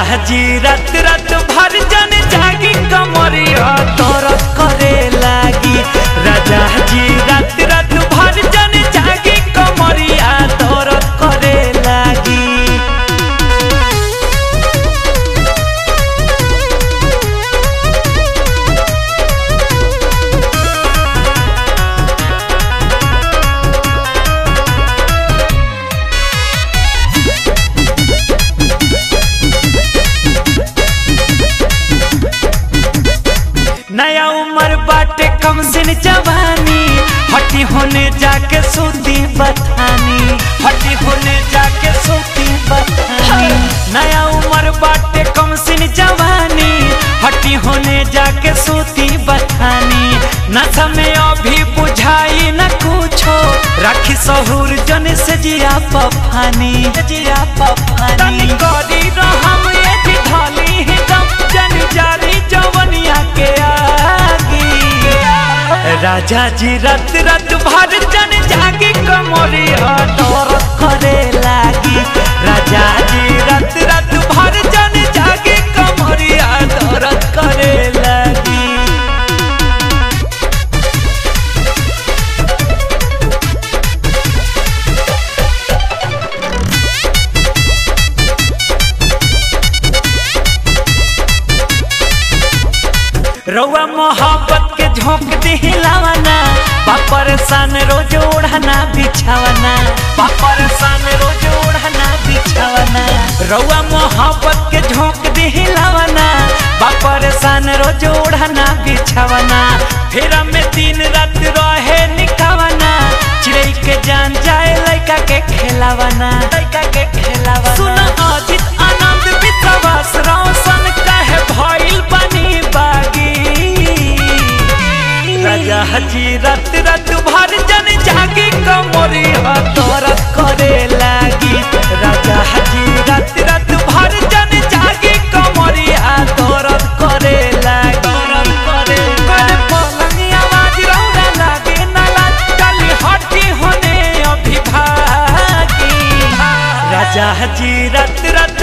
जी रात रात भर जन जागी कमरिया दर्द करे लागी राजा जी रात रात भर जन जागी कमरिया दर्द करे लागी नया उम्र बाटे कम सिन जवानी हटी होने जाके सूती बथानी हटी होने जाके सूती बथानी नया उम्र बाटे कम सिन जवानी हटी होने जाके सूती बथानी नशा में अभी बुझाई न कुछो राखी सहूर जन से जिया पफानी जिया पफानी गरी रहम ये जी ढाली ही दम जन जारी जवनिया के आगी राजा जी रात रात भर जन जागी कमरी डर करे लागी राजा जी रात रात भर जन जागी कमरी डर करे लागी रउआ मोहब्बत के झोंक दिलावना पापर सन रोज ओढ़ना बिछावना पापर सन रोज ओढ़ना बिछावना रउआ मोहब्बत के झोंक दिलावना पापर सन रोज ओढ़ना बिछावना फिर में दिन रात रहे निकावना चिड़ै के जान जाए लड़का के खेलावना लड़का के खेलावना सुन अजित आनंद विश्वास रोशन कहे भइल बनी बागी राजा जी रात रात भर जन जागी कमरी दर्द करे लागी राजा जी रात रात भर जन जागी कमरी दर्द करे लागी दर्द करे करे पलंग आवाज रौदा लागे ना लाज चली हटी होने अभी भागी राजा जी रात रात